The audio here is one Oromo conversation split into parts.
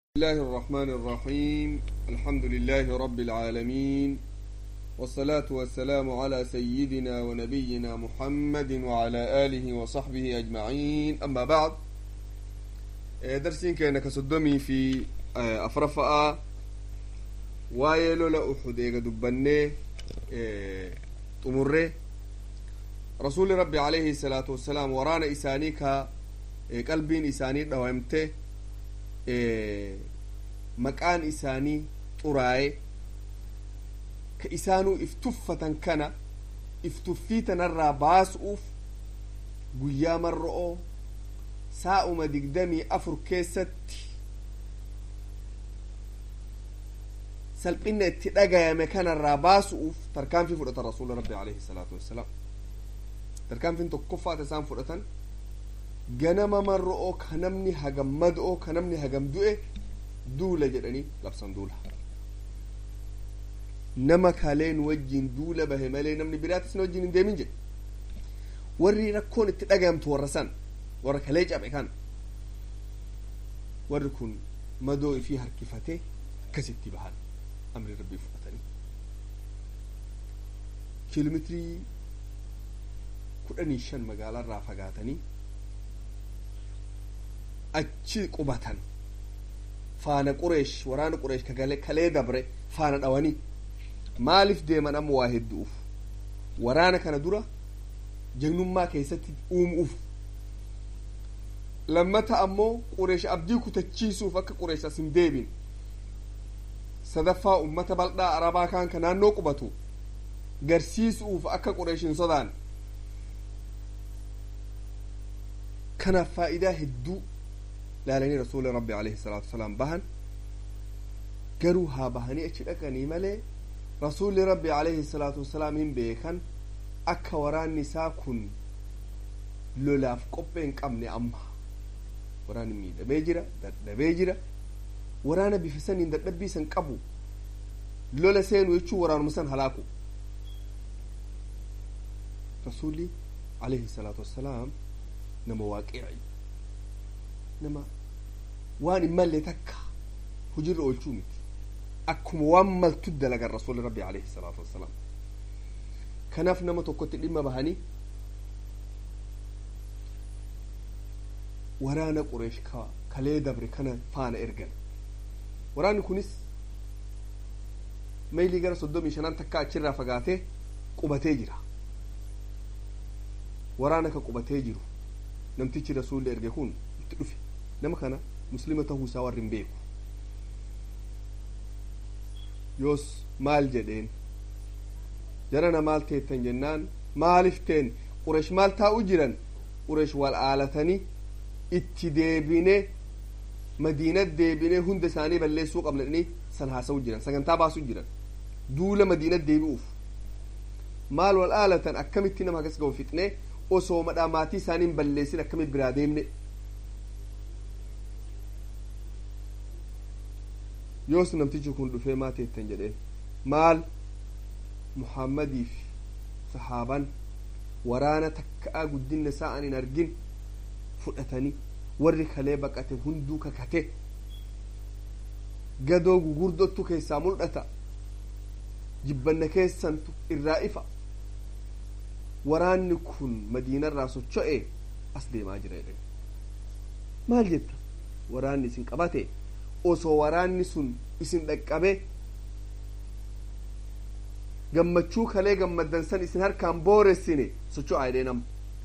الله الرحمن الرحيم الحمد لله رب العالمين والصلاة والسلام على سيدنا ونبينا محمد وعلى آله وصحبه أجمعين أما بعد درسين كأنك صدمي في أفرفاء وايلو لا أحد إيغا دبني تمره رسول ربي عليه الصلاة والسلام ورانا إساني كا qalbiin isaanii dhawamte maqaan isaanii xuraaye ka isaanuu iftuffatan kana iftuffii tanarraa baasu'uuf guyyaa marro'oo saa'uma digdamii afur keessatti salphina itti dhagayame kanarraa baasu'uuf tarkaanfii fudhatan rasuula rabbi alayhi salaatu wassalaam tarkaanfiin tokkoffaata isaan fudhatan ganama marro'oo ka namni hagam mad'oo ka namni hagam du'e duula jedhanii labsan duula nama kaleen wajjin duula bahe malee namni biraatis na wajjin hin deemin jedhe warri rakkoon itti dhagayamtu warra san warra kalee cabe kan warri kun madoo ifii harkifate akkasitti bahan amri rabbii fudhatanii kiiloomeetirii kudhanii shan magaalaarraa fagaatanii achi qubatan faana qureesh waraana qureesh ka kalee dabre faana dhawanii maaliif deeman amma waa hedduuf waraana kana dura jagnummaa keessatti uumuuf lammata ammoo qureesh abdii kutachiisuuf akka qureesh as hin deebin sadaffaa ummata bal'aa arabaa kaan ka naannoo qubatu garsiisuuf akka qureesh hin sodaan kanaaf faayidaa hedduu laalanii rasuuli rabbi alayhi salaatu wasalaam bahan garuu haa bahanii achi dhaqanii malee rasuulli rabbi alayhi salaatu wasalaam hin beekan akka waraanni isaa kun lolaaf qophee hin qabne amma waraanni miidhamee jira dadhabee jira waraana bifa saniin dadhabbii san qabu lola seenu jechuu waraanuma san halaaku rasuulli alayhi salaatu wassalaam nama waaqici nama waan hin malle takka hujirra oolchuu miti akkuma waan maltu dalagan rasuuli rabbi alayhi salaatu wassalaam kanaaf nama tokkotti dhimma bahanii waraana qureesh ka kalee dabre kana faana ergan waraanni kunis maylii gara soddomii shanan takka achirraa fagaatee qubatee jira waraana ka qubatee jiru namtichi rasuulli erge kun itti dhufe nama kana muslima tahuu isaa warri hin beeku yoos maal jedheen jarana maal teettan jennaan maaliif teen qureesh maal taa'u jiran qureesh wal aalatanii itti deebine madiina deebine hunda isaanii balleessuu qabna jedhanii san haasa'u jiran sagantaa baasuu jiran duula madiina deebi'uuf maal wal aalatan akkamitti nama akkas ga'u fixne osoo madhaa maatii isaaniin balleessin akkamitti biraa deemne yoos namtichi kun dhufee maa teettan jedheen maal muhammadii fi sahaaban waraana takkaa guddinna isaa an hin argin fudhatanii warri kalee baqate hunduu kakate gadoo gugurdottu keessaa mul'ata jibbanna keessantu irraa ifa waraanni kun madiinarraa socho'e as deemaa jira jedhe maal jetta waraanni isin qabate osoo waraanni sun isin dhaqqabe gammachuu kalee gammaddansan isin harkaan booressine socho'aa jedhee nama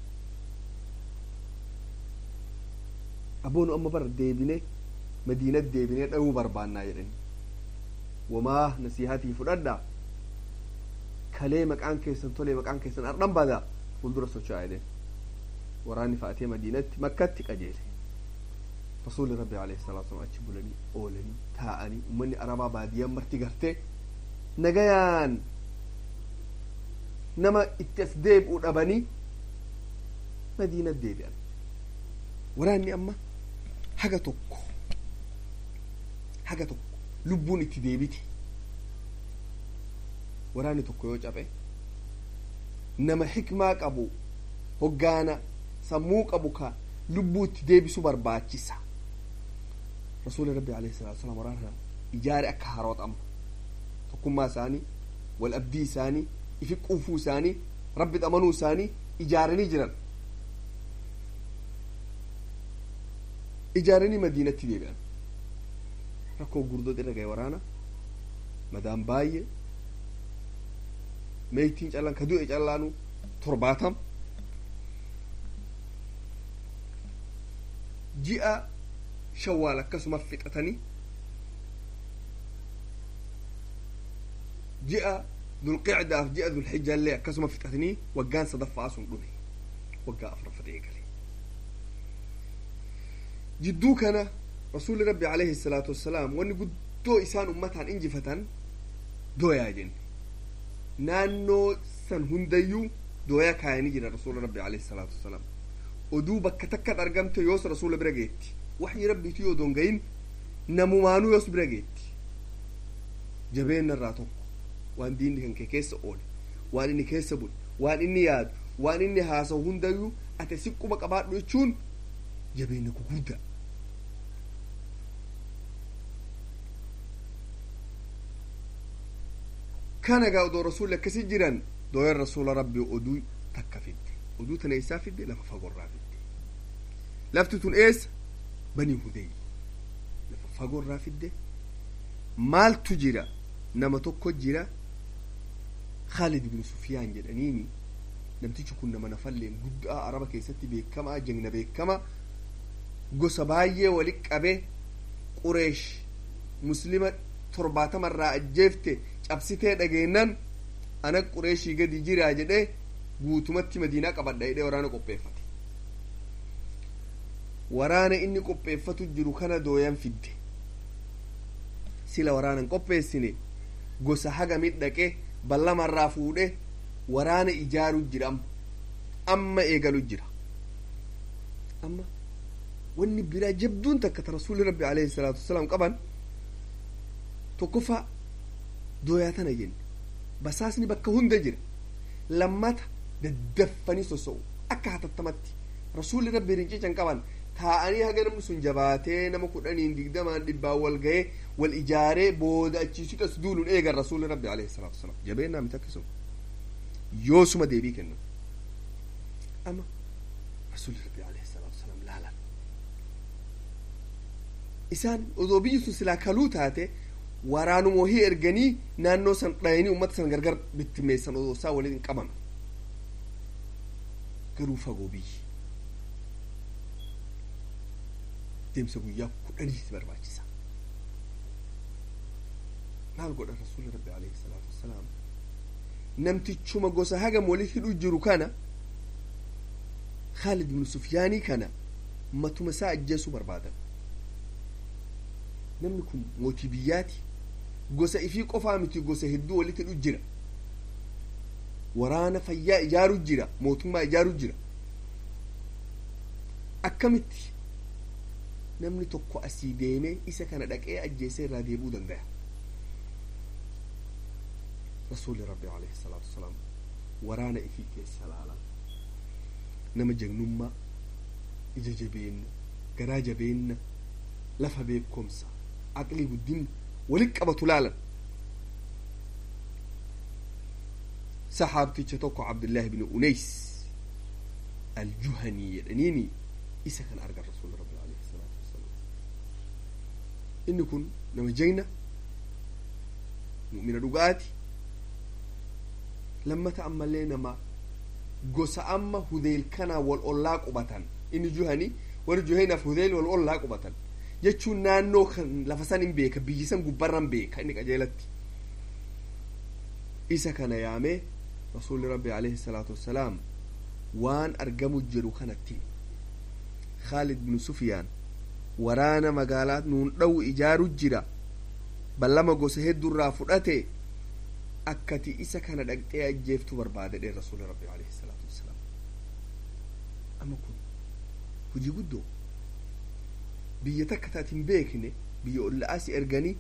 aboonu amma bara deebine madiinat deebine dha'uu barbaannaa jedhani wamaa nasiihatii fudhadha kalee maqaan keessan tolee maqaan keessan ardhan bada fuuldura socho'aa jedheen waraanni fa'atee madiinatti makkatti qajeele rasuuli rabbi alayhi salaatu wasallam achi bulanii oolanii taa'anii ummanni arabaa baadiyyaan marti gartee nagayaan nama itti as deebi'u dhabanii madiinat deebi'an waraanni amma haga tokko haga tokko lubbuun itti deebiti waraanni tokko yoo cabe nama hikmaa qabu hoggaana sammuu qabu ka lubbuu itti deebisu barbaachisa rasuuli rabbi alayhi salaatu wasalaam waraana kana ijaare akka harooxamu tokkummaa isaanii wal abdii isaanii ifi quufuu isaanii rabbi amanuu isaanii ijaaranii jiran ijaaranii madiinatti deebi'an rakkoo gurdood irra gahe waraana madaan baay'ee meeytiin callaan ka du'e callaanu torbaatam ji'a shawaal akkasuma fixatanii ji'a dulqicdaaf ji'a dulxijaallee akkasuma fixatanii waggaan sadaffaa sun dhume waggaa afuraffat eegale jidduu kana rasuuli rabbi alayhi salaatu wassalaam wanni guddoo isaan ummataan injifatan dooyaa jenne naannoo san hundayyuu dooyaa kaayanii jira rasuula rabbi alayhi salaatu wassalaam oduu bakka takkat argamte yoos rasuula bira geetti waxyi rabbiitu yoo dongayin namumaanuu yoos bira geetti jabeenna irraa tokko waan diinni kan kee keessa oole waan inni keessa bule waan inni yaadu waan inni haasa'u hundayyuu ate siqquma qabaadhu jechuun jabeenna guguddaa kana gaa odoo rasuulli akkasi jiran dooyan rasuula rabbi oduu takka fidde oduu tana isaa fidde lafa fagorraa fidde lafti tun eessa banii hudey lafa fagorraa fidde maaltu jira nama tokko jira khaalid ibnu sufyaan jedhaniini namtichi kun nama nafalleen guddaa araba keessatti beekamaa jegna beekama gosa baay'ee walit qabe qureesh muslima torbaatamarraa ajjeefte cabsitee dhageennan ana qureeshii gadi jiraa jedhe guutumatti madiinaa qabadha jedhee waraana qopheeffate waraana inni qopheeffatu jiru kana dooyan fidde sila waraanan qopheessine gosa haga midhaqe ballamarraa fuudhe waraana ijaaru jira amma amma eegalu jira amma wanni biraa jabduun takka ta rasuuli rabbi alayhi salaatu wasalaam qaban tokkoffaa dooyaa tana jenne basaasni bakka hunda jira lammata daddaffanii sosso'u akka hatattamatti rasuulli rabbi rincican qaban taa'anii haga namni sun jabaatee nama kudhaniin digdamaan dhibbaan wal ga'ee wal ijaaree booda achiisitas duuluun eegan rasuulli rabbi alayhi salaatu wasalaam jabeennaa miti akkasuma yoosuma deebii kennu amma rasuulli rabbi alayhi salaatu wasalaam laalan isaan odoo biyyi sun silaa kaluu taate waraanuma wahii erganii naannoo san dhayanii ummata san gargar bittimeessan odoo isaa waliin qaban garuu fagoo biyyi deemsa guyyaa kudhaniiti barbaachisa maal godha rasuulli rabbi alayhi salaatu wassalaam namtichuma gosa hagam walit hidhu jiru kana khaalid ibnu sufyaanii kana matuma isaa ajjeesuu barbaadan namni kun mootii biyyaati gosa ifii qofaa miti gosa hedduu walitti hidhu jira waraana fayyaa ijaaru jira mootummaa ijaaru jira akkamitti namni tokko asii deemee isa kana dhaqee ajjeesee irraa deebuu danda'a rasuuli rabbi alayhi salaatu wasalaam waraana ifii keessa laalan nama jagnummaa ija jabeenna garaa jabeenna lafa beekomsa aqlii guddinna walit qabatu laalan saxaabticha tokko cabdillaahi bni unays aljuhanii jedhaniini isa kan argan rasuuli rabbi alayhi salaatu wasalaam inni kun nama jegna mu'mina dhugaati lammata ammallee nama gosa amma hudeyl kanaa wal ollaa qubatan inni juhanii warri juhaynaaf hudeyl wal ollaa qubatan jechuun naannoo kan lafa san hin beeka biyyi san gubbarran beeka inni qajeelatti isa kana yaamee rasuulli rabbi alayhi salaatu wassalaam waan argamu jiru kanatti khaalid bnu sufyaan waraana magaalaa nuun dha'u ijaaru jira ballama gosa hedduurraa fudhate akkati isa kana dhaqxee ajjeeftu barbaade dhe rasuuli rabbi alayhi salaatu wassalaam amma kun hujii guddoo biyya takka taati hin beekne biyya olla'aasi erganii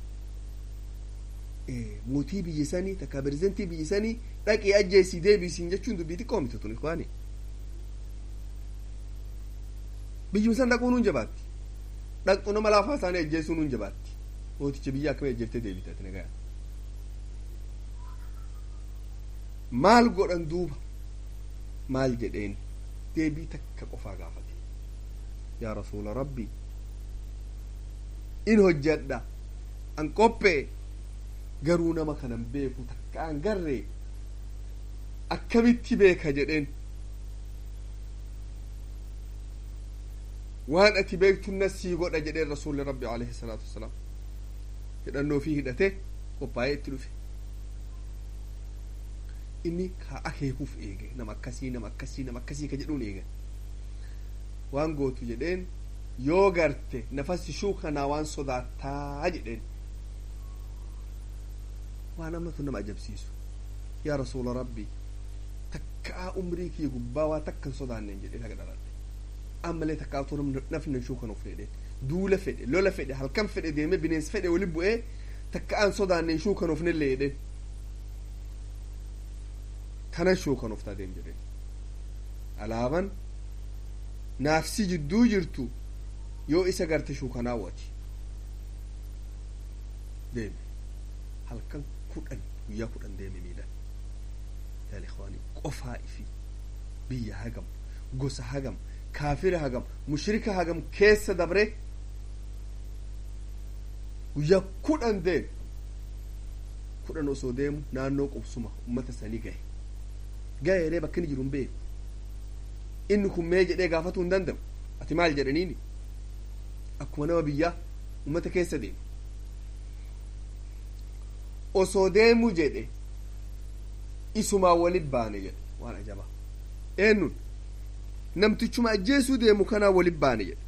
mootii biyya sanii takka pirezidentii biyya sanii dhaqii ajjeesii deebisiin jechuun dubbii xiqqoo miti tun ikwaani biyyuma san dhaquun hun jabaatti dhaqxu nama laafaa isaanii ajjeessuun hin jabaatti mooticha biyya akkamii ajjeeftee deebitati nagaya maal godhan duuba maal jedheen deebii takka qofaa gaafate yaa rasuula rabbii in hojjedha an qophee garuu nama kanan beeku takka an garree akkamitti beeka jedheen waan ati beektunna sii godha jedheen rasuulli rabbi alayhi salaatu wasalaam hidhannoo fi hidhate qophaa'ee itti dhufe inni kaa akeekuuf eege nama akkasii nama akkasii nama akkasii ka jedhuun eege waan gootu jedheen yoo garte nafasi shuu kanaa waan sodaattaa jedheen waan ammatu nama ajabsiisu yaa rasuula rabbii takkaa umrii kiyya gubbaa waa takkan sodaanneen jedhee haga dhaladhe ammalee takkaa utuu nafni shuu kan of fedhe duula fedhe lola fedhe halkan fedhe deeme bineensi fedhe wali bu'ee takka an sodaanneen shuu kan ofnellee jedheen kanan shuu kan oftaa deem jedheen alaaban naafsi jidduu jirtu yoo isa garte shuu kanaa wati deeme halkan kudhan guyyaa kudhan deeme miidhan yaa ikhwaanii qofaa ifi biyya hagam gosa hagam kaafira hagam mushrika hagam keessa dabre guyyaa kudhan deeme kudhan osoo deemu naannoo qubsuma ummata sanii gahe gahe jedhee bakki inni jiru hin beeku inni kun mee jedhee gaafatuu hin danda'u ati maal jedhaniini akkuma nama biyyaa ummata keessa deemu osoo deemu jedhe isumaa walit baane jedhe waan ajabaa eenyun namtichuma ajjeesuu deemu kanaa walit baane jedhe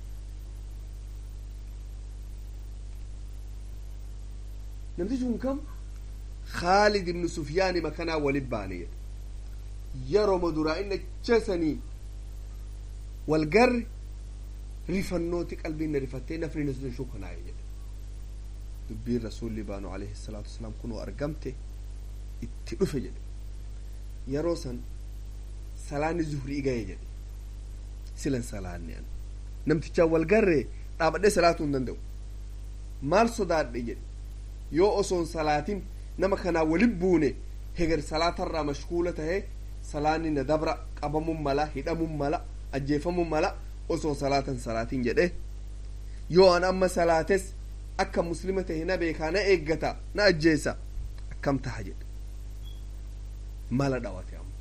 namtichi kun kam khaalid ibnu sufyaan ima kanaa walit baane jedhe yeroma duraa inni achesanii wal garre rifannooti qalbiin na rifattee nafni na sun shuu kanaaye jedhe dubbiin rasuulli baanu alayhi salaatu wasalaam kunoo argamte itti dhufe jedhe yeroo san salaanni zuhrii gaye jedhe silan salaanne an namtichaan wal garree dhaabadhee salaatuu hin danda'u maal sodaadhe jedhe yoo osoon salaatin nama kanaa walin buune heger salaatarraa mashkuula tahee salaanni na dabra qabamuun mala hidhamuun mala ajjeefamuun mala osoo salaatan salaatin jedhe yoo an amma salaates akka muslima tahe na beekaa na eeggata na ajjeesa akkam taha jedhe mala dhawate amma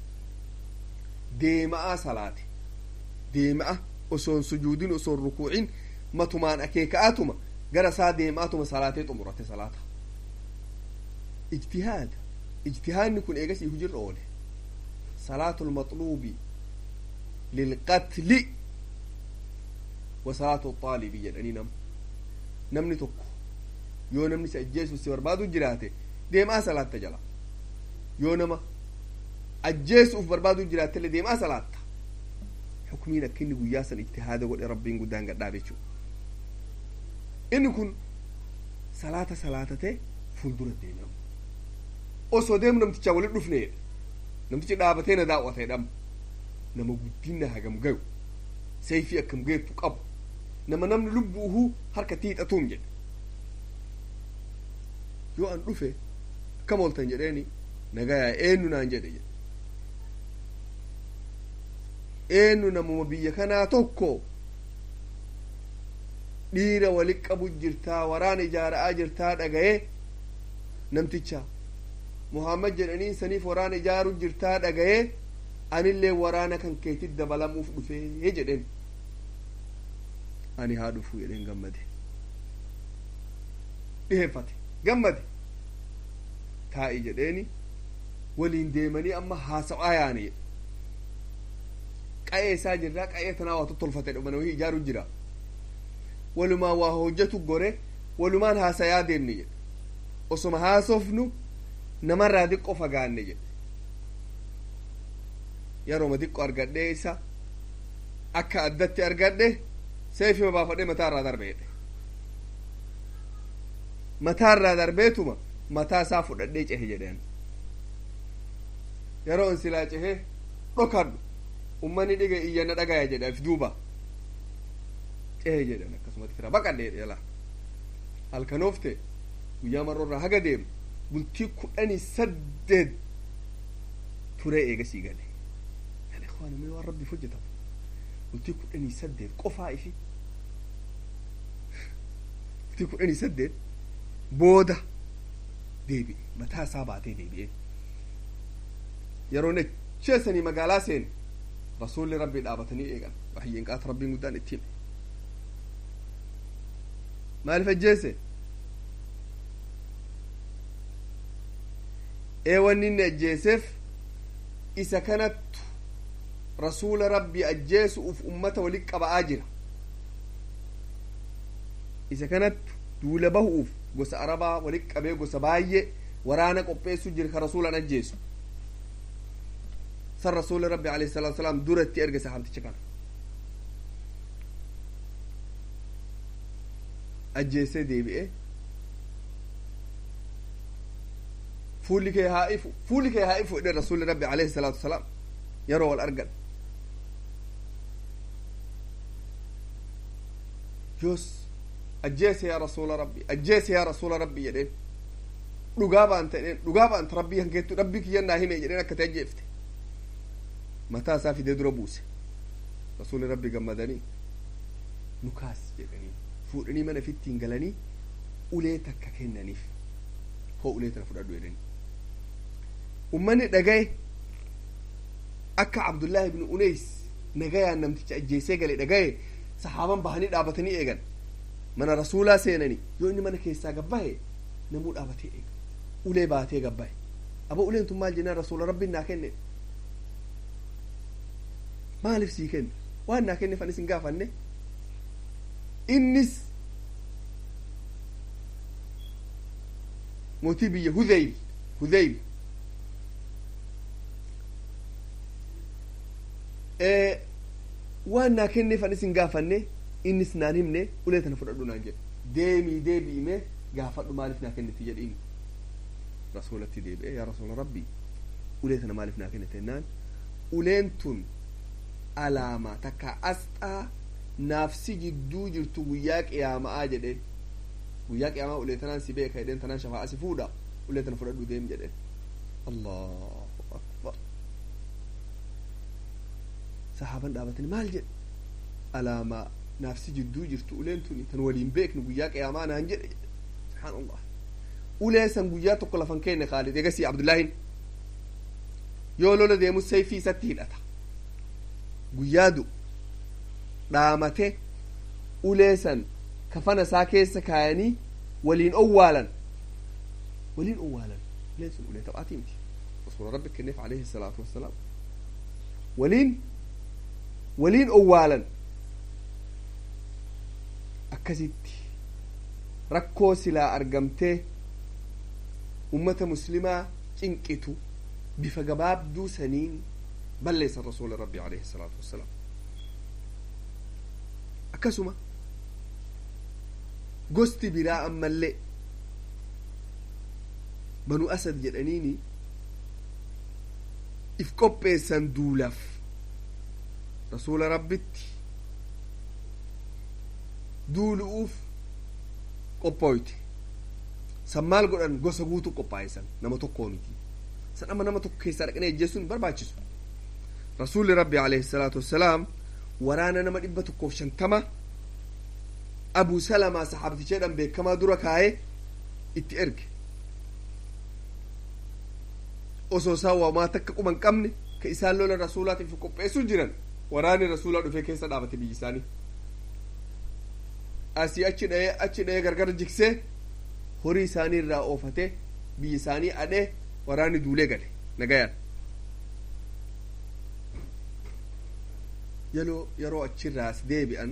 deema'a salaate deema'a osoon sujuudin osoon rukuucin matumaan akeeka'atuma gara isaa deema'atuma salaatee xumurate salaata ijtihaad ijtihaadni kun eegasii hujirra oole salaatu lmaxluubi lilqatli wa salaatu xaalibi jedhanii nam namni tokko yoo namni si ajjeesu si barbaadu jiraate deemaa salaatta jala yoo nama ajjeesuuf barbaadu jiraattellee deemaa salaatta xukmiin akka inni guyyaa san ijtihaada godhe rabbiin guddaan gadhaa jechuu inni kun salaata salaatatee fuuldura deemam osoo deemu namtichaa walit dhufneedha namtichi dhaabatee na daawwateedham nama guddinna hagam gayu sayfii akkam geettu qabu nama namni lubbuuhu harka tiixatuum jedhe yoo an dhufe akkam ooltan jedheeni nagayaa eenyu naan jedhe jedhe eenyu namuma biyya kanaa tokko dhiira walit qabu jirtaa waraana ijaara'aa jirtaa dhagaye namticha muhammad jedhanii saniif waraana ijaaru jirtaa dhagaye anillee waraana kan keetit dabalamuuf dhufee jedhen ani haa dhufuu jedhen gammade dhiheeffate gammade taa'i jedheeni waliin deemanii amma haasa'aa yaane jedhe qa'ee isaa jirraa qa'ee tanaa waa tottolfate dhumana wahii ijaaru jira walumaan waa hojjetu gore walumaan haasayaa deemne jedhe osoma haasofnu namarraa diqqo fagaanne jedhe yerooma diqqo argadhee isa akka addatti argadhe seefima baafadhee mataa irraa darbeedhe mataa irraa darbeetuma mataa isaa fudhadhee cehe jedheen yeroo in silaa cehe dhokadhu ummanni dhiga iyyanna dhagaya jedhe af duuba ee jedhan akkasumatti fira baqadhee dheela halkanoofte guyyaa marroorraa haga deemu bultii kudhanii saddeet turee eegasii gale yan ikhwaani mee waan rabbiif hojjetamu bultii kudhanii saddeet qofaa ifi bultii kudhanii saddeet booda deebi'e mataa isaa baatee deebi'e yeroo necheessanii magaalaa seene rasuulli rabbii dhaabatanii eegan waxyiin qaata rabbiin guddaan ittiin maaliif ajjeese ee wanni inni ajjeeseef isa kanattu rasuula rabbii ajjeesuuf ummata walit qaba'aa jira isa kanattu duula bahuuf gosa arabaa walit qabee gosa baay'ee waraana qopheessu jira ka rasuulan ajjeesu san rasuuli rabbi alayhi salatu wasalaam duratti erge sahaabticha kana ajjeesee deebi'e fuulli kee haa ifu fuulli kee haa ifu jedhe rasuuli rabbi alayhi salaatu wasalaam yeroo wal argan yoos ajjeese yaa rasuula rabbi ajjeese yaa rasuula rabbi jedheen dhugaa baanta jedheen dhugaa baanta rabbii hankeettu rabbii kiyyan naa hime jedheen akkati ajjeefte mataa isaa fidee dura buuse rasuuli rabbi gammadanii nu kaas jedhanii fuudhanii mana fittiin galanii ulee takka kennaniif hoo ulee tana fudhadhu jedhanii ummanni dhagaye akka abdullaahi ibnu uneys nagayaan namticha ajjeesee gale dhagaye sahaaban bahanii dhaabatanii eegan mana rasuulaa seenanii yoo inni mana keessaa gabbahe namuu dhaabatee eega ulee baatee gabbahe aba uleen tun maal jennaan rasuula rabbiin naa kenne maaliif sii kenne waan naa kenne fan isin gaafanne innis mootii biyya hudeyl hudeyl waan naa kenne fan isin gaafanne innis naan himne ulee tana fudhadhu naan jedhe deemii deebi'ime gaafadhu maaliif naa kenniti jedhiin rasuulatti deebi'e yaa rasuula rabbii ulee tana maaliif naa kennite jennaan uleen tun alaamaa takka asxaa naafsi jidduu jirtu guyyaa qiyaama'aa jedheen guyyaa qiyaamaa ulee tanaan si beeka jedheen tanaan shafaa'a si fuudha ulee tana fudhadhu deem jedheen allahu akbar sahaaban dhaabatanii maal jedhe alaamaa naafsi jidduu jirtu uleen tuni tan waliin beeknu guyyaa qiyaamaa naan jedhe subhaanallah ulee san guyyaa tokko lafan keenne khaalid egasii abdullaahin yoo lola deemu sayfii isatti hidhata guyyaa du dhaamate ulee san kafana isaa keessa kaayanii waliin owwaalan waliin owwaalan uleen sun ulee taphaatii miti rasuula rabbi kenneef alayhi salaatu wassalaam waliin waliin owwaalan akkasitti rakkoo silaa argamtee ummata muslimaa cinqitu bifa gabaabduu saniin balleessan rasuula rabbi alayhi salaatu wassalaam akkasuma gosti biraa ammallee banu asad jedhaniini if qopheessan duulaaf rasuula rabbitti duulu'uuf qophooyte san maal godhan gosa guutuu qophaa'esan nama tokkoo miti san amma nama tokko keessaa dhaqanii ajjeessuun barbaachisu rasuulli rabbi alayhi salaatu wassalaam waraana nama dhibba tokkoof shantama abu salamaa saxaabticheedhan beekamaa dura kaa'ee itti erge osoo isaan waamaa takka quban qabne ka isaan lola rasuulaatiif qopheessuu jiran waraanni rasuulaa dhufee keessa dhaabate biyyi isaanii asii achi dha'ee achi dha'ee gargar jigsee horii isaanii irraa oofate biyyi isaanii adhee waraanni duulee gale nagayaan yeroo yeroo achirraa as deebi'an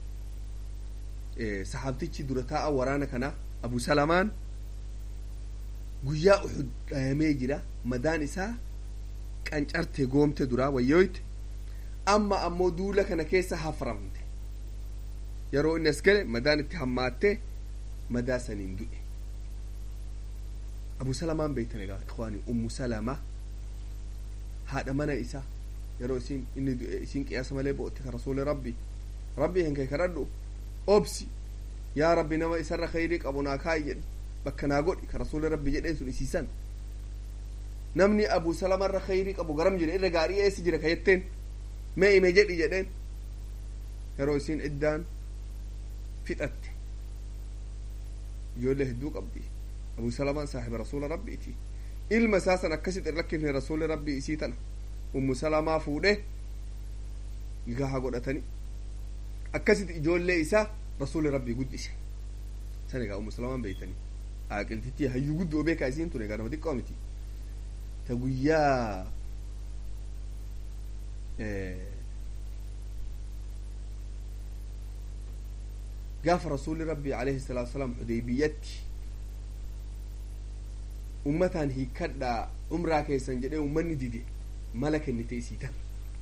saxaabtichi dura taa'a waraana kana abu salamaan guyyaa uxud dhayamee jira madaan isaa qancarte goomte duraa wayyooyte amma ammoo duula kana keessa haframte yeroo inni as gale madaan itti hammaatte madaa saniin du'e abu salamaan beektan egaa ikhwaani ummu salama haadha mana isaa yeroo isin inni du'e isin qiyaasa malee bo'otti ka rasuuli rabbi rabbii hin kee kadhadhu obsi yaa rabbi nama isarra khayrii qabu naa kaa'i jedhe bakka naa godhi ka rasuuli rabbi jedheen sun isiisan namni abu salamarra khayrii qabu garam jira irra gaarii eessi jira ka jetteen mee ime jedhi jedheen yeroo isiin iddaan fixatte ijoollee hedduu qabdi abu salamaan saaxiba rasuula rabbiiti ilma isaa san akkasit irrakkifne rasuuli rabbii isii tana ummu salamaa fuudhe gaha godhatani akkasit ijoollee isaa rasuuli rabbii guddise san egaa ummu salamaan beeytani aaqiltitti hayyuu guddoo beekaa isiin tun egaa nama xiqqoo miti ta guyyaa gaafa rasuuli rabbii alayhi salaatu wasalaam xudeybiyyatti ummataan hiikkadhaa umraa keessan jedhee ummanni dide mala kennite isii tan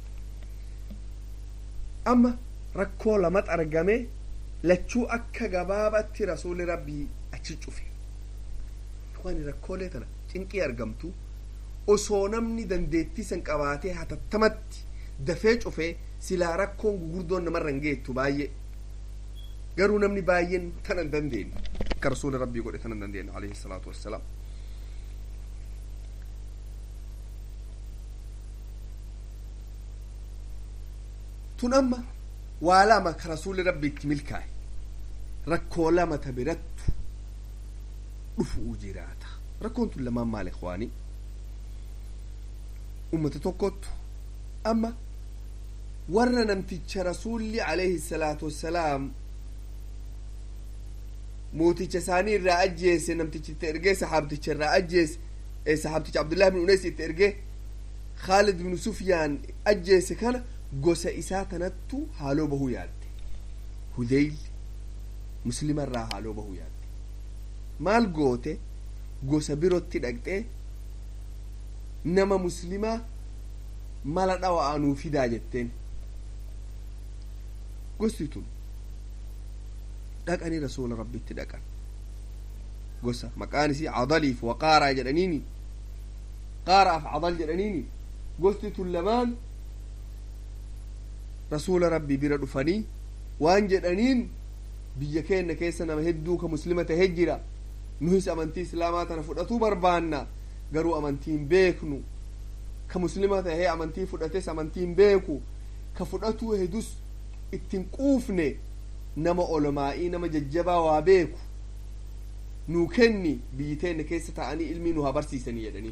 amma rakkoo lamat argame lachuu akka gabaabatti rasuuli rabbii achi cufe waan rakkoolee tana cinqii argamtu osoo namni dandeettii san qabaatee hatattamatti dafee cufee silaa rakkoon gugurdoon namarra hin geettu baay'ee garuu namni baay'een tana hin dandeenye akka rasuuli rabbii godhe tana hin dandeenye alayhi salaatu wassalaam tun amma waa lama ka rasuuli rabbi itti milkaa'e rakkoo lama ta birattu dhufuu jiraata rakkoon tun lamaan maal ikwaanii ummata tokkottu amma warra namticha rasuulli alayhi salaatu wassalaam mooticha isaanii irraa ajjeese namtichi itti ergee saxaabticha irraa ajjeese saxaabticha abdullahi bin uneys itti ergee khaalid bin sufyaan ajjeese kana gosa isaa tanattu haaloo bahuu yaadde hudeyl muslima irraa haaloo bahuu yaadde maal goote gosa birotti dhaqxee nama muslimaa mala dhawa'anuu fidaa jetteen gosti tun dhaqanii rasuula rabbitti dhaqan gosa maqaan isii cadaliif wa qaaraa jedhaniini qaaraaf cadal jedhaniini gosti tun lamaan rasuula rabbii bira dhufanii waan jedhaniin biyya keenya keessa nama hedduu ka muslima tahe jira nuhis amantii islaamaa tana fudhatuu barbaanna garuu amantiin beeknu ka muslima tahee amantii fudhates amantiin beeku ka fudhatuu hedus ittin quufne nama olomaa'ii nama jajjabaa waa beeku nuu kenni biyyi teenya keessa ta'anii ilmii nu haa barsiisanii jedhanii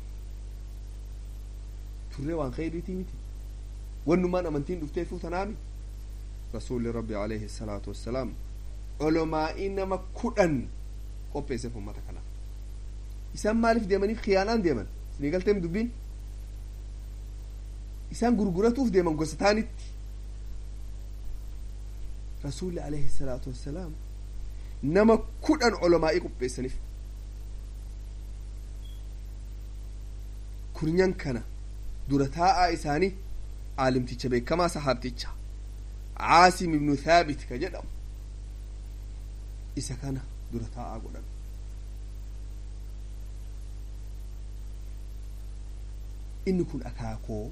turree waan kheyriitii miti wannumaan amantiin dhufteefuu tanaami rasuulli rabbi alayhi salaatu wassalaam olomaa'ii nama kudhan qopheesseef ummata kana isaan maaliif deemaniif khiyaanaan deeman isinii galteem dubbiin isaan gurguratuuf deeman gosa taanitti rasuulli alayhi salaatu wassalaam nama kudhan olomaa'ii qopheessaniif kurnyan kana dura taa'aa isaanii aalimticha beekamaa sahaabticha caasim ibnu thaabit ka jedhamu isa kana dura taa'aa godhan inni kun akaakoo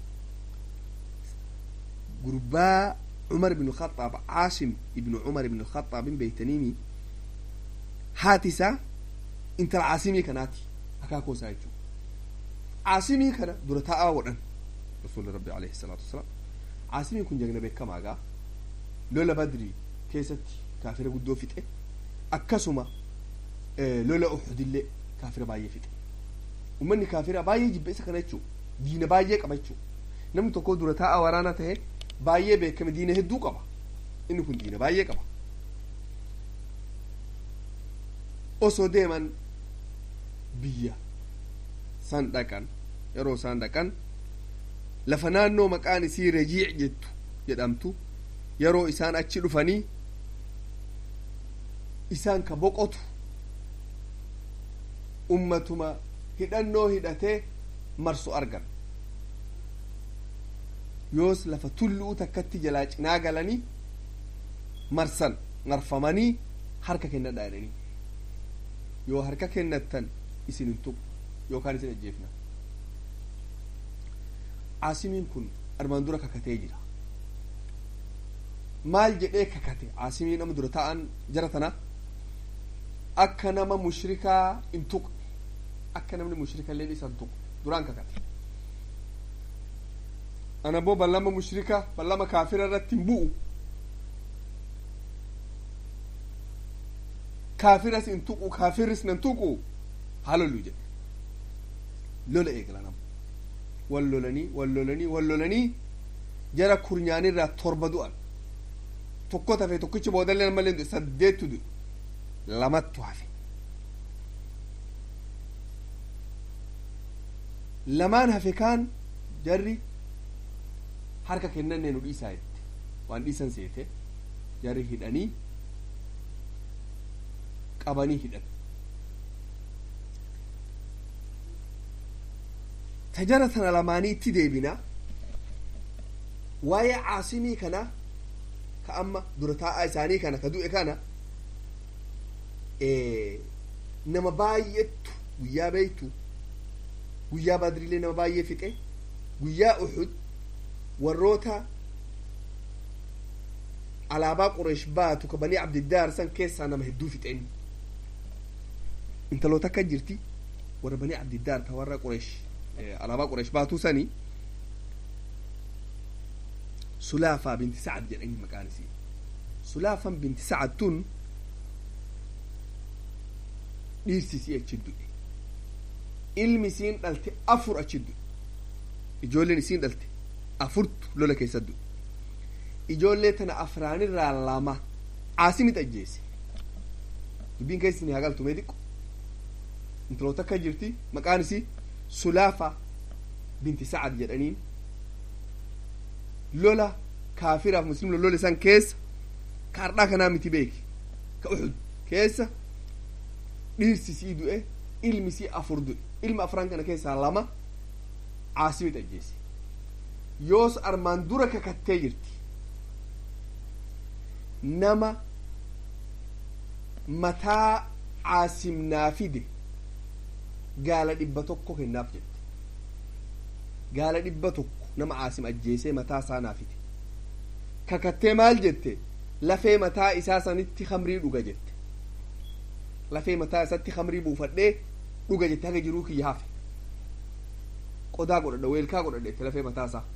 gurbaa cumar ibnu khaxaab caasim ibnu cumar ibnu khaxaabin beeytaniimi haati isaa intala caasimii kanaati akaakoo isaa jechuu caasimii kana dura taa'aa godhan rasuuli rabbi alayhi salaatu wasalaam caasimiin kun jagna beekamaagaa lola badrii keessatti kaafira guddoo fixe akkasuma lola uxudillee kaafira baay'ee fixe ummanni kaafira baay'ee jibbe isa kana jechuu diina baay'ee qaba jechuu namni tokko dura taa'aa waraana tahe baay'ee beekame diina hedduu qaba inni kun diina baay'ee qaba osoo deeman biyya san dhaqan yeroo isaan dhaqan lafa naannoo maqaan isii rajiic jettu jedhamtu yeroo isaan achi dhufanii isaan ka boqotu ummatuma hidhannoo hidhatee marsu argan yoos lafa tulluu takkatti jalaa cinaa galanii marsan marfamanii harka kennadhaa jedhanii yoo harka kennattan isin hin tuqu yookaan isin ajjeefna caasimiin kun armaan dura kakatee jira maal jedhee kakate caasimii nama dura ta'an jara tana akka nama mushrikaa hin tuqne akka namni mushrika illee isa hin tuqne duraan kakate ana boo ballama mushrika ballama kaafira irratti hin bu'u kaafiras hin tuqu kaafirris nan tuqu haa lollu jedhe lola eegala nama wal lolanii wal lolanii wal lolanii jara kurnyaanirraa torba du'an tokko tafe tokkichi boodallee malee du'e saddeettu du'e lamattu hafe lamaan hafe kaan jarri harka kennannee nu dhiisaa jette waan dhiisan seete jarri hidhanii qabanii hidhan tajara tana lamaanii itti deebina waa'ee caasimii kana ka amma dura taa'aa isaanii kana ka du'e kana nama baay'eetu guyyaa beeytu guyyaa badriilee nama baay'ee fixe guyyaa uxud warroota alaabaa qureesh baatu ka banii abdiddaar san keessaa nama hedduu fixeen intaloota akka jirti warra banii abdiddaar ta warra qureesh alaabaa qureesh baatuu sanii sulaafaa binti sacad jedhanii maqaan isii sulaafan binti sacad tun dhiirsi isii achi du'e ilmi isiin dhalte afur achi du'e ijoolleen isiin dhalte afurtu lola keessa du'e ijoollee tana afraanirraa lama caasimit ajjeese dubbiin keessi ni hagaltu mee xiqqo intaloota akka jirti maqaan isii sulaafa binti sacad jedhaniin lola kaafiraaf muslimla lola isan keessa ka hardhaa kanaa miti beeki ka uxud keessa dhiirsi isii du'e ilmi isii afur du'e ilma afran kana keessaa lama caasimit ajjeese yoos armaan dura kakattee jirti nama mataa caasimnaa fide gaala dhibba tokko kennaaf jette gaala dhibba tokko nama caasim ajjeesee mataa isaa naa fide kakattee maal jette lafee mataa isaa sanitti kamrii dhuga jette lafee mataa isatti kamrii buufadhee dhuga jette haga jiruu kiyya hafe qodaa godhadha weelkaa godhadha jette lafee mataa isaa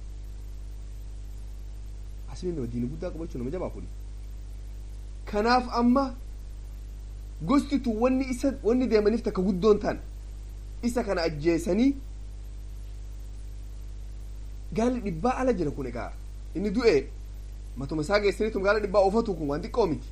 asmi nama diina guddaa qabachuu nama jabaa kuni kanaaf amma gosti tun wanni isa wanni deemaniif takka guddoon tan isa kana ajjeesanii gaalli dhibbaa ala jira kun egaa inni du'e matuma isaa geessaniitum gaala dhibbaa oofatu kun waan xiqqoo miti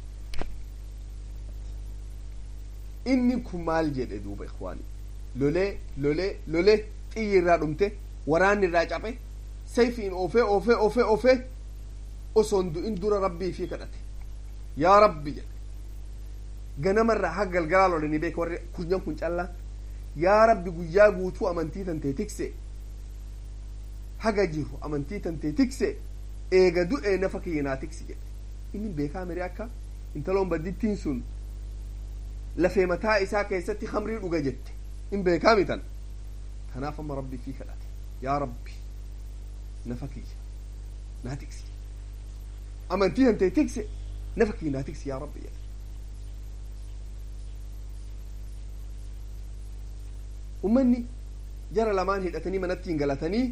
inni kun maal jedhe duuba ikwaani lolee lolee lolee xiyyi irraa dhumte waraanni irraa caphe sayfiin oofee oofee oofee oofee osoon du'in dura rabbii fi kadhate yaa rabbi jedhe ganamarraa haga galgalaa lolanii beeka warri kunyan kun callaa yaa rabbi guyyaa guutuu amantii tantee tikse haga jiru amantii tantee tikse eega du'ee nafa kiyyanaa tiksi jedhe inni beekaa miree akka intaloon baddittiin sun lafee mataa isaa keessatti hamrii dhuga jette in beekaa mitan kanaaf amma rabbi fi kadhate yaa rabbi nafa kiyya naa tiksi amantii tantee tikse nafa kiyya naa tiksi yaa rabbi jedhe ummanni jara lamaan hidhatanii manatti hin galatanii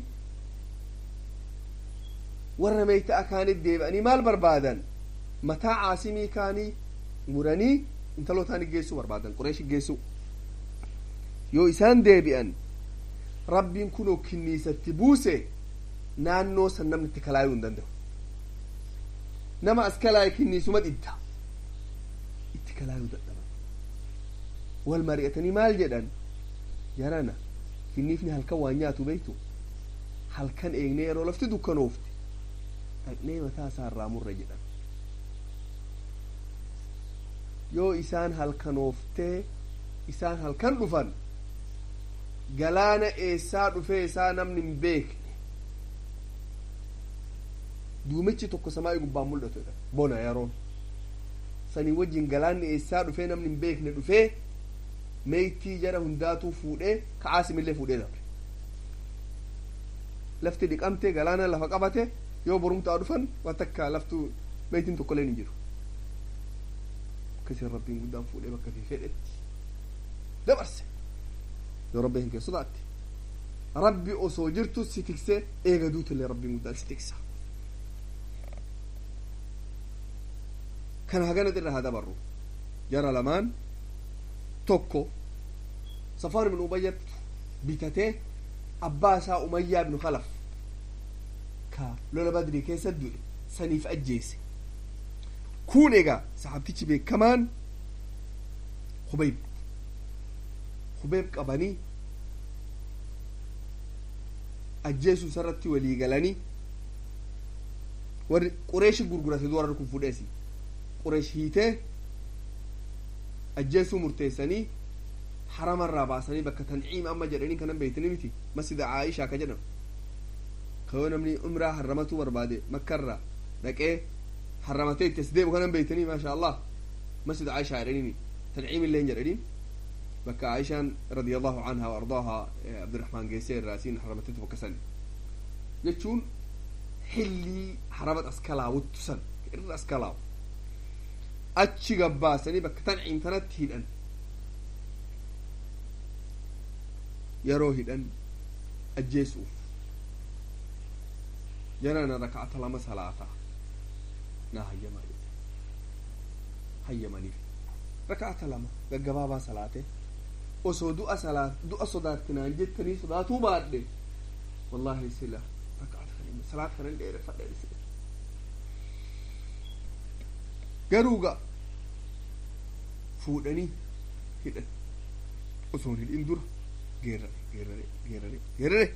warra meeyta'a kaanit deebi'anii maal barbaadan mataa caasimii kaanii muranii intalootaan geessuu barbaadan qureeshi geessuu yoo isaan deebi'an rabbiin kunoo kinniisatti buuse naannoo san namni itti kalaayuu hin danda'u nama as kalaaye kinniisuma dhidda itti kalaayuu dadhaban wal mari'atanii maal jedhan yarana kinniifni halkan waan nyaatu beektu halkan eegnee yeroo lafti dukkanoofte dhaqnee mataa isaa irraa murre jedhan yoo isaan halkanooftee isaan halkan dhufan galaana eessaa dhufee isaa namni hin beekne duumichi tokko samaa'ii gubbaan mul'atu jedha bona yeroon sanii wajjin galaanni eessaa dhufee namni hin beekne dhufee meeytii jara hundaatuu fuudhee ka'aasimillee fuudhee dabre lafti dhiqamte galaana lafa qabate yoo borumtaa dhufan waan takka laftu beeytiin tokkollee hin jiru akkasiin rabbiin guddaan fuudhee bakka fi fedhetti dabarse yoo rabbi hin kee sodaatte rabbi osoo jirtu si tiksee eega duutillee rabbiin guddaan si tiksa kana haganat irra haa dabarru jara lamaan tokko safaan ibnu umayyat bitatee abbaa isaa umayyaa ibnu khalaf ka lola badrii keessa du'e saniif ajjeese kun egaa saxaabtichi beekamaan hubeyb hubeyb qabanii ajjeesuu isarratti walii galanii warri qureeshi gurgurate duwarri kun fudheesi qureesh hiitee ajjeesuu murteessanii haramarraa baasanii bakka tanciim amma jedhanii kanan beeytanii miti masjida caayishaa ka jedhamu kayoo namni umraa harramatuu barbaade makkarraa dhaqee harramatee itti as deebu kanan beeytanii maasha allah masjida caayishaa jedhaniini tanciim illee hin jedhaniin bakka caayishaan radiallahu canha waardaaha abdiraxmaan geessee irraa isiin harramateetu bakka sani jechuun xillii haramat askalaawuttu san irra askalaawu achi gabbaasanii bakka tanciim tanatti hidhan yeroo hidhan ajjeesuuf jarana raka'ata lama salaataa naa hayyamaa jedhe hayyamaniif raka'ata lama gaggabaabaa salaate osoo du'a salaa du'a sodaattinaan jettanii sodaatuu baadhe wallahi sila raka'ata kan salaat kanan dheereffadhe isine garuuga fuudhanii hidhan osoo hin hidhin dura geerare geerare geerare geerare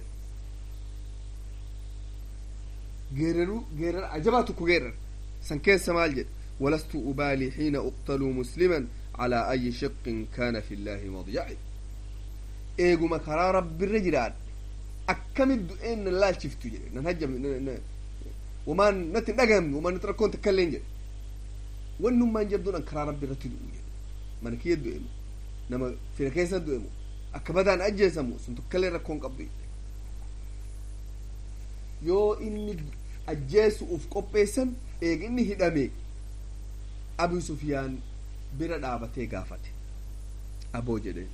geeraruu geerara ajabaa tokko geerare san keessa maal jedhe ولست أبالي حين أقتل مسلما على أي شق كان في الله مضيعي إيجو مكرا رب الرجلات أكم الدؤين لا شفتو جري نهجم وما نتن أجم وما نتركون تكلين جري وانهم ما نجبدون أنكرا رب الرجل من كي يدؤمو نما في كيس يدؤمو akka badaan ajjeesamu sun tokkollee rakkoon qabdu yoo inni ajjeesuuf qopheessan eega inni hidhame abu sufiyaan bira dhaabatee gaafate aboo jedheen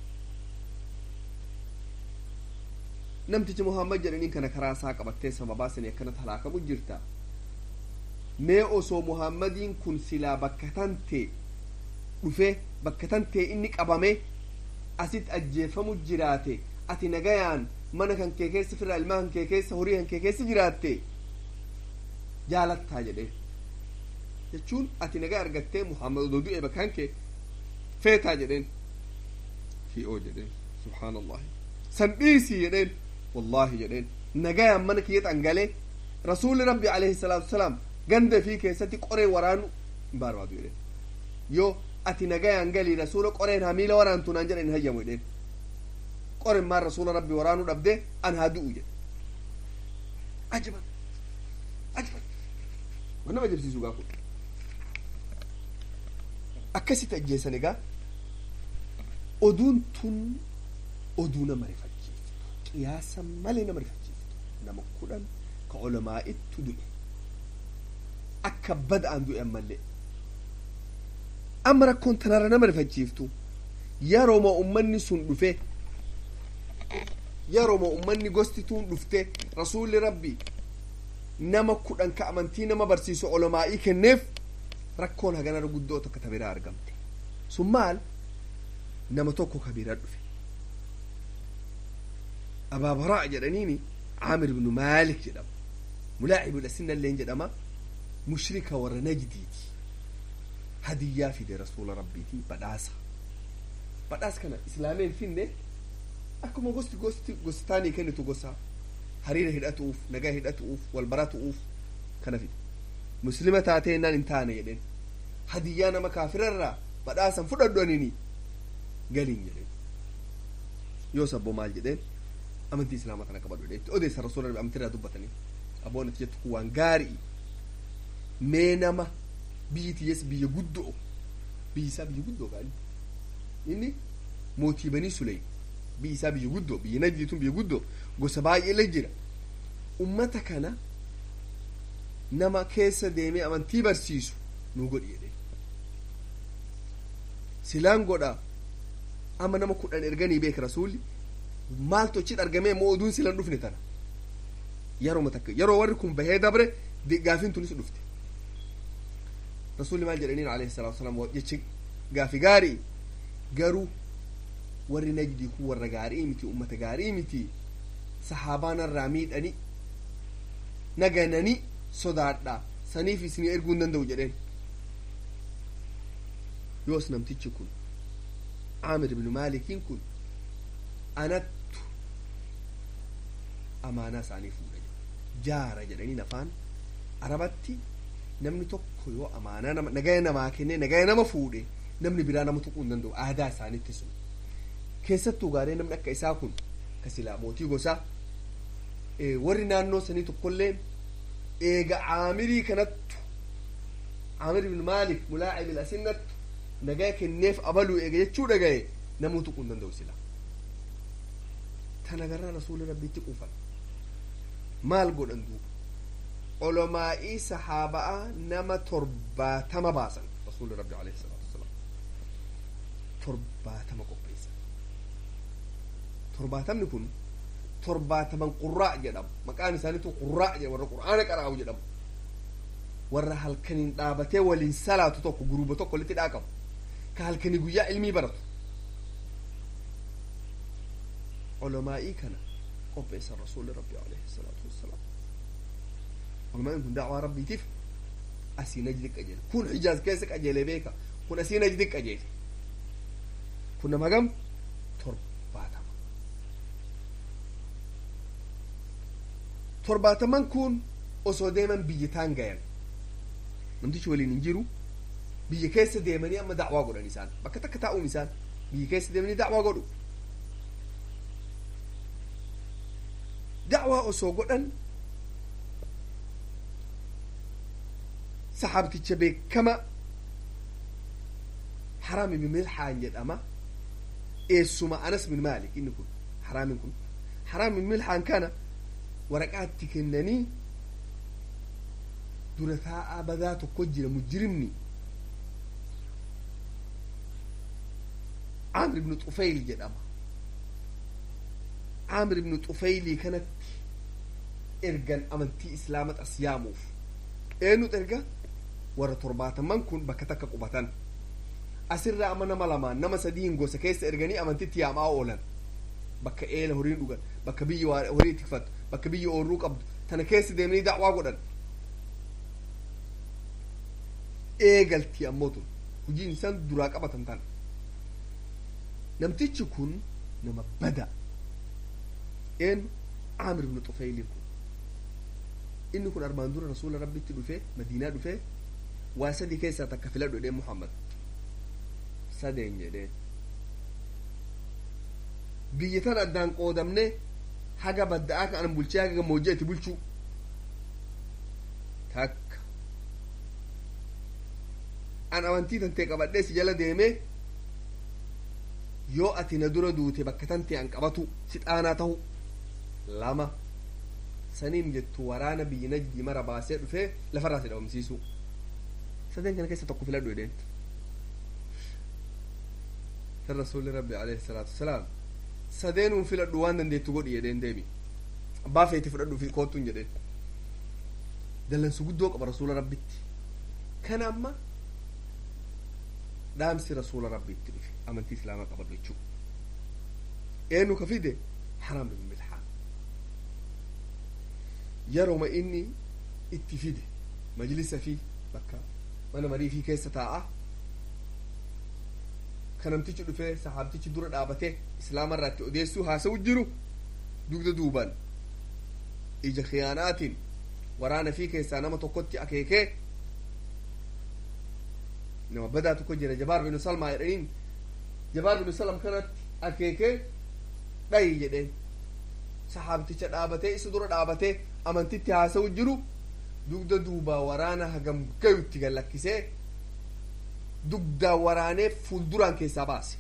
namtichi muhammad jedhaniin kana karaa isaa qabattee sababaa sanii akkanatti halaakamu jirta mee osoo muhammadiin kun silaa bakka tantee dhufee bakka tantee inni qabame asitti ajjeefamu jiraate ati nagayaan mana kan kee keessa fira ilmaa kan kee keessa horii kan kee keessa jiraatte jaalattaa jedheen jechuun ati nagaa argattee muhammad odoo du'e bakkaan kee feetaa jedheen fi'oo jedheen subhaan allahi san dhiisii jedheen wallaahi jedheen nagayaan mana kiyya dhangalee rasuulli rabbi alayhi salaatu wasalaam ganda fi keessatti qoree waraanu hin barbaadu jedheen yoo ati nagayaan galii rasuula qoreen hamiila waraantu naan jedhan hin hayyamu jedheen qoren maan rasuula rabbi waraanuu dhabdee an haa du'u jedhe ajaban ajaban waan nama ajabsiisu gaa kun akkasitti ajjeesan egaa oduun tun oduu nama rifachiiftu qiyaasa malee nama rifachiiftu nama kudhan ka olamaa'ittu du'e akka bada'an du'e ammallee amma rakkoon tanarra nama rifachiiftu yerooma ummanni sun dhufe yerooma ummanni gosti tun dhufte rasuulli rabbi nama kudhan ka amantii nama barsiisu olamaa'ii kenneef rakkoon haganarra guddoo tokko tabiraa argamte sun maal nama tokko kabiraa dhufe abaabaraa jedhaniini caamir ibnu maalik jedhama mulaacibul asinalleen jedhama mushrika warra najdiiti hadiyyaa fide rasuula rabbiiti badhaasa badhaas kana islaameen finne akkuma gosti gosti gostaanii kennitu gosa hariira hidhatuuf nagaa hidhatuuf wal baratuuf kana fide muslima taatee naan hin taane jedheen hadiyyaa nama kaafirarraa badhaasan fudhadhu anini galiin jedheen yoo sabbo maal jedheen amantii islaamaa kana qabadhu jedheen itti odeessa rasuula rabbi amantii irraa dubbatanii abboon itti jettu kun waan gaarii mee nama biyyi tiyyees biyya guddoo biyyi isaa biyya guddoo gaali inni mootii banii suley biyyi isaa biyya guddoo biyya najdiitun biyya guddoo gosa baay'eele jira ummata kana nama keessa deemee amantii barsiisu nu godhi jedhe silaan godha amma nama kudhan erganii beek rasuulli maaltu achi argamee moo oduun silan dhufne tana yeroo takka yeroo warri kun bahee dabre gaafiin tunis dhufte rasuulli maal jedhaniin alayhi salaatu wasalaam jechi gaafi gaarii garuu warri najdii kun warra gaarii miti ummata gaarii miti sahaabaa miidhani naganani sodaadha saniif isinii erguu hin danda'u jedheen yoos namtichi kun caamir ibnu maalikiin kun anattu amaanaa isaanii fuudha jaara jedhaniin afaan arabatti namni tokko yoo amaanaa nama nagaya namaa kennee nagaya nama fuudhe namni biraa nama tuquu hin danda'u aadaa isaanitti sun keessattuu gaaree namni akka isaa kun ka silaa mootii gosaa warri naannoo sanii tokkollee eega caamirii kanattu caamir ibn maalik mulaacibil asinnattu nagaya kenneef abaluu eega jechuu dhagaye namuu tuquu hin danda'u sila tana garraa rasuuli rabbiitti quufan maal godhan duuba olomaa'ii sahaabaa nama torbaatama baasan rasuuli rabbi alayhi salaatu wasalaam torbaatama qopheessan torbaatamni kun torbaataman qurraa jedhamu maqaan isaaniitu qurraa jedhamu warra qur'aana qaraa'u jedhamu warra halkaniin dhaabatee waliin salaatu tokko guruba tokko walitti dhaaqamu ka halkanii guyyaa ilmii baratu olomaa'ii kana qopheessan rasuuli rabbi alayhi salaatu wassalaam olomaa'in kun da'waa rabbiitiif asii najdi qajeele kun hijaaz keessa qajeele beeka kun asii najdi qajeele kun nama gam torbaatama torbaataman kun osoo deeman biyyitaan gayan namtichi waliin hin jiru biyya keessa deemanii amma da'waa godhan isaan bakka takka taa'uun isaan biyya keessa deemanii da'waa godhu da'waa osoo godhan saxaabticha beekama haraam ibn milhaan jedhama eessuma anas bin maalik inni kun haraamin kun haraam ibn milhaan kana waraqaatti kennanii dura taa'aa badaa tokko jira mujrimni caamir ibnu xufayl jedhama caamir ibnu xufayli kanatti ergan amantii islaamat as yaamuuf eenyut erga warra torbaataman kun bakka takka qubatan asirraa amma nama lamaan nama sadiin gosa keessa erganii amantitti yaamaa oolan bakka eela horiin dhugan bakka biyyi horii tikfattu bakka biyyi oorruu qabdu tana keessa deemanii da'waa godhan eegalti ammoo tun hojiin isaan duraa qabatan tana namtichi kun nama bada een caamir ibnu xufayliin kun inni kun armaan dura rasuula rabbitti dhufe madiinaa dhufe waa sadii keessaa takka filadhu jedheen muhammad sadeen jedheen biyya tan addaan qoodamne haga badda'aa kan an bulchee haga gammoojjii itti bulchuu takka an amantii tantee qabadhee si jala deemee yoo ati na dura duute bakka tantee an qabatu si xaanaa tahu lama saniin jettu waraana biyyi najdi mara baasee dhufee lafarraa si dhabamsiisu sadeen kana keessa tokko filadhu jedheen kan rasuulli rabbi alayhi salaatu wasalaam sadeenuun filadhu waan dandeettu godhi jedheen deemi abbaa feeti fudhadhu fi koottuun jedheen dallansu guddoo qaba rasuula rabbitti kana amma dhaamsi rasuula rabbitti dhufe amantii islaamaa qabadhu jechuu eenyu ka fide haraam ibn milhaan yeroma inni itti fide majlisa fi bakka mana marii fi keessa taa'a ka namtichi dhufee sahaabtichi dura dhaabate islaama irraatti odeessuu haasa'u jiru dugda duuban ija khiyaanaatiin waraana fi keessaa nama tokkotti akeekee nama badaa tokko jira jabaar binu salmaa jedhaniin jabaar binu salam kanatti akeekee dhayi jedheen sahaabticha dhaabatee isa dura dhaabatee amantitti haasa'u jiru dugda duubaa waraana hagam gayutti gallakkisee dugdaa waraanee fuulduraan keessaa baase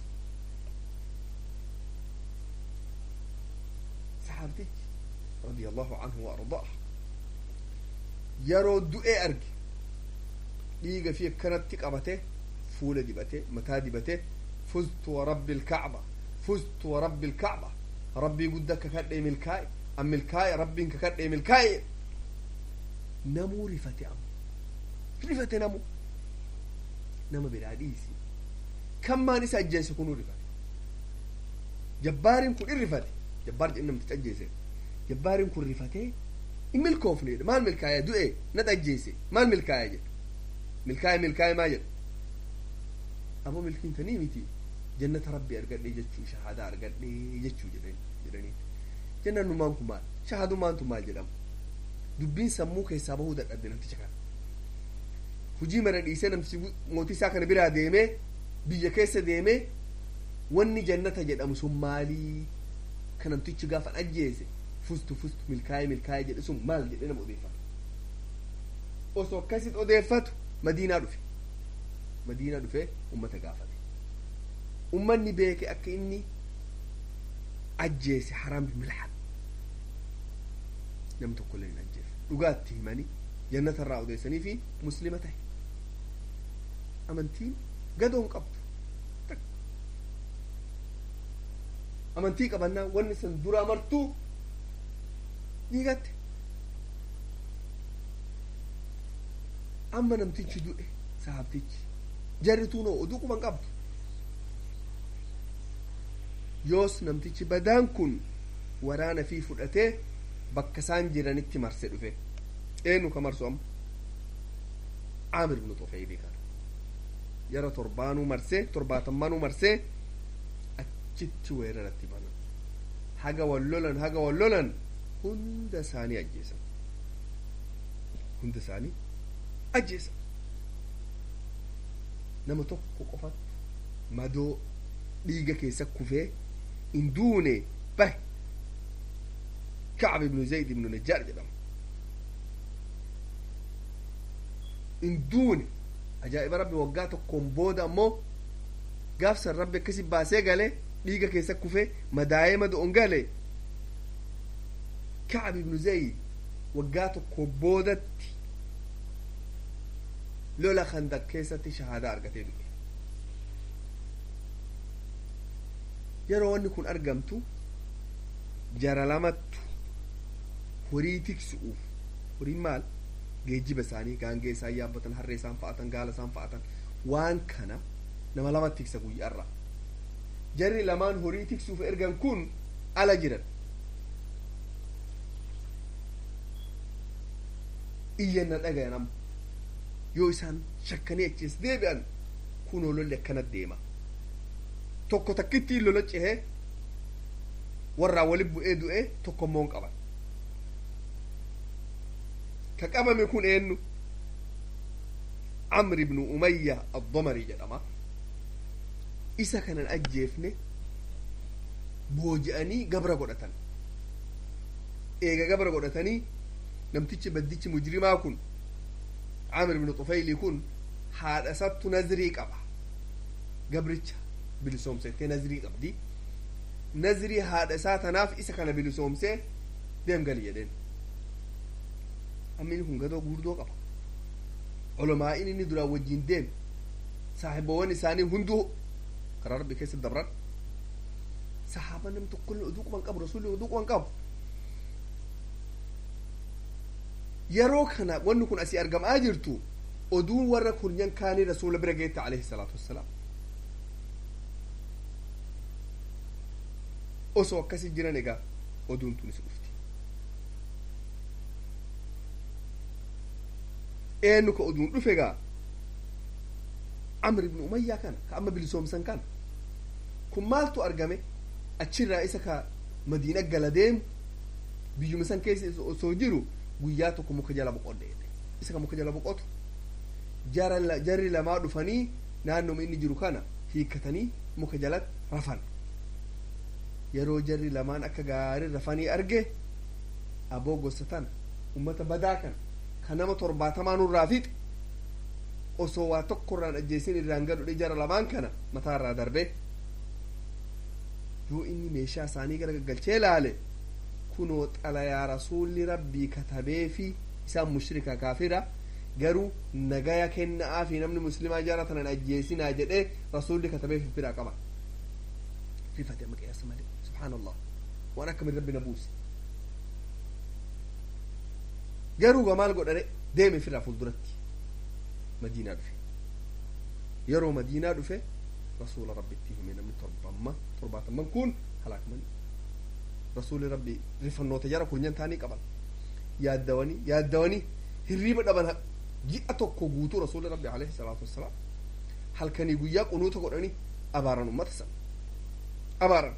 sahaabtichi radiyallahu anhu wa ardaa yeroo du'ee arge dhiiga fi akkanatti qabate fuula dibate mataa dibate fuztu warabbi ilkacba fuztu warabbi ilkacba rabbii gudda kakadhee milkaa'e an milkaa'e rabbiin kakadhee milkaa'e namuu rifate amma rifate namu nama biraa dhiisi kammaan isa ajjeese kunuu rifate jabbaariin kun irrifate jabbaar jedhe namticha ajjeese jabbaariin kun rifatee in milkoofneedha maal milkaa'e du'e na ajjeese maal milkaa'e jedhe milkaa'e milkaa'e maa jedhe ammoo milkiin tanii miti jannata rabbi argadhee jechuu shahaadaa argadhee jechuu jedhan jedhanii jannannumaan kun maal shahaadumaantu maal jedhama dubbiin sammuu keessaa bahuu dadhabde namticha kana hujii mara dhiisee namtichi mootii isaa kana biraa deemee biyya keessa deemee wanni jannata jedhamu sun maalii ka namtichi gaafa ajjeese fustu fustu milkaa'ee milkaa'ee jedhe sun maal jedhe nama odeeffatu osoo akkasit odeeffatu madiinaa dhufe madiinaa dhufe ummata gaafate ummanni beeke akka inni ajjeese haraam milhan nam tokko illee hin ajjeefne dhugaatti himanii jannata irraa odeessanii fi muslima ta'e amantiin gadoon qabdu amantii qabannaa wanni san duraa martuu dhiigatte amma namtichi du'e sahabtichi jarrituu noo oduu quban qabdu yoos namtichi badaan kun waraana fi fudhatee bakka isaan jiranitti marse dhufe eenyu ka marsu amma caamir ibnu tufayli kana yara torbaanuu marsee torbaatammanuu marsee achitti weeraratti banan haga wallolan haga wallolan hunda isaanii ajjeesan hunda isaanii ajjeesan nama tokko qofatti madoo dhiiga keessa kufee hin duune bahe kacb ibnu zayd ibnu najjaar jedhama hin duune ajaa'iba rabbi waggaa tokkoon booda ammoo gaafsan rabbi akkasi baasee gale dhiiga keessa kufee madaa'ee mado'on gale kacb ibnu zayd waggaa tokko boodatti lola khandaq keessatti shahaadaa argatee du'e yeroo wanni kun argamtu jara lamattu horii tiksu'uuf horiin maal geejjiba isaanii gaangee isaan yaabbatan harree isaan fa'atan gaala isaan fa'atan waan kana nama lama tiksa guyyaarra jarri lamaan horii tiksuuf ergan kun ala jiran iyyanna dhagayan amma yoo isaan shakkanii achiis deebi'an kunoo lolli akkana deema tokko takkitti lola cehee warraa wali bu'ee du'ee tokko immoo hin qaban ka qabame kun eenyu camr ibnu umayya addomarii jedhama isa kanan ajjeefne booji'anii gabra godhatan eega gabra godhatanii namtichi baddichi mujrimaa kun camr ibnu xufayli kun haadha isattu nazrii qaba gabricha bilisoomsettee nazrii qabdi nazrii haadha isaa tanaaf isa kana bilisoomsee deem gali jedheen amma inni kun gadoo guurdoo qaba olomaa'in inni duraan wajjin deem saaxiboowwan isaanii hunduu karaa rabbi keessa dabran sahaaba nam tokkollee oduu quban qabu rasulli oduu quban qabu yeroo kana wanni kun asii argamaa jirtu oduun warra kurnyan kaanii rasuula bira geette alayhi salaatu wassalaam osoo akkasi jiran egaa oduun tunis dhufti eenyu ka oduun dhufe egaa amr ibnu umayyaa kana ka amma bilisoomsan kana kun maaltu argame achirraa isa ka madiina gala deemu biyyuma san keessa osoo jiru guyyaa tokko muka jala boqodhe isa ka muka jala boqotu jarri lamaa dhufanii naannoma inni jiru kana hiikkatanii muka jalatti rafan yeroo jarri lamaan akka gaarii rafanii arge aboo gosa tana ummata badaa kana ka nama torbaatamaa nurraa fixe osoo waa tokko irraan ajjeesin irraan gadhodhe jara lamaan kana mataa irraa darbe yoo inni meeshaa isaanii gara gaggalchee laale kunoo xalayaa rasuulli rabbii katabee fi isaan mushrika kaafira garuu nagaya kenna'aa fi namni muslimaa jaara tanan ajjeesinaa jedhee rasuulli katabee fifiraa qaba rifate amma qiyaasa malee subhaan allah waan akkamin rabbi na buuse garuu ga maal godhane deeme firaa fuulduratti madiinaa dhufe yeroo madiinaa dhufe rasuula rabbitti hime namni torbamma torbaatamman kun halaakamanii rasuuli rabbi rifannoota jara kurnyan taanii qaban yaaddawanii yaaddawanii hirriiba dhaban ji'a tokko guutuu rasuuli rabbi alayhi salaatu wassalaam halkanii guyyaa qunuuta godhanii abaaran ummata san abaaran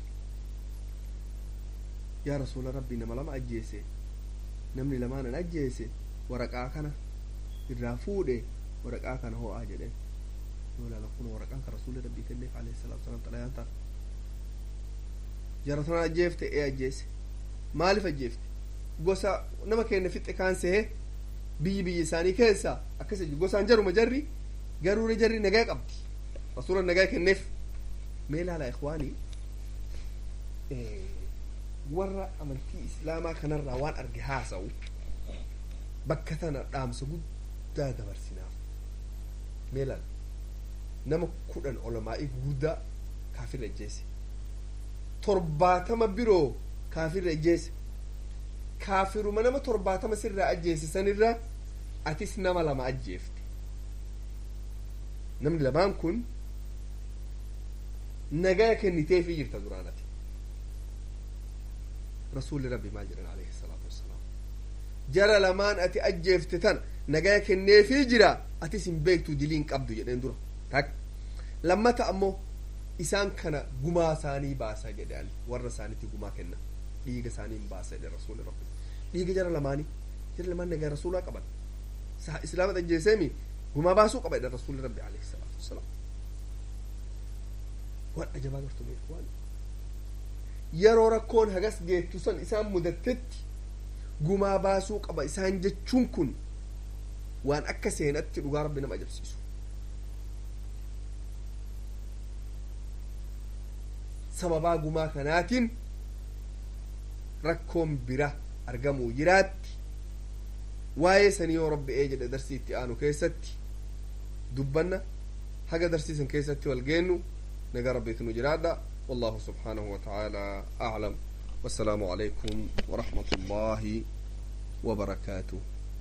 yaa rasuula rabbi nama lama ajjeese namni lamaanan ajjeese waraqaa kana irraa fuudhe waraqaa kana ho'aa jedheen yoo ilaala kun waraqaan kan rasuulli rabbii kenneef alayhi salaatu wasalaam xalayaan ta'a jara tana ajjeefte ee ajjeese maaliif ajjeefte gosa nama keenya fixe kaan sehee biyyi biyyi isaanii keessa akkas gosaan jaruma jarri garuura jarri nagaa qabdi rasuula nagaa kenneef mee ilaala ikhwaanii warra amantii islaamaa kanarraa waan arge haasa'u bakka tana dhaamsa guddaa dabarsinaaf mee ilaala nama kudhan olamaa'ii guddaa kaafirra ajjeese torbaatama biroo kaafirra ajjeese kaafiruma nama torbaatama sirraa ajjeese sanirra atis nama lama ajjeefte namni lamaan kun nagaa kenniteefii jirta duraan ati rasuulli rabbi maal jedhan alayhi salaatu wassalaam jara lamaan ati ajjeefte tan nagaa kenneefii jira atis hin beektu diliin qabdu jedheen dura tak lammata ammoo isaan kana gumaa isaanii baasa jedhan warra isaanitti gumaa kenna dhiiga isaanii hin baasa jedhe rasuuli rabbi dhiiga jara lamaanii jara lamaan nagaa rasuulaa qaban islaama ajjeeseemi gumaa baasuu qaba jedhan rasuuli rabbi alayhi salaatu wassalaam waan ajabaa gartumeef waan yeroo rakkoon hagas geettu san isaan mudattetti gumaa baasuu qaba isaan jechuun kun waan akka seenatti dhugaa rabbi nama ajabsiisu sababaa gumaa kanaatiin rakkoon bira argamuu jiraatti waa'ee sanii yoo rabbi ee jedhe darsii itti aanu keessatti dubbanna haga darsiisan keessatti wal geennu nagaa rabbiitu nu jiraadha والله سبحانه وتعالى أعلم والسلام عليكم ورحمة الله وبركاته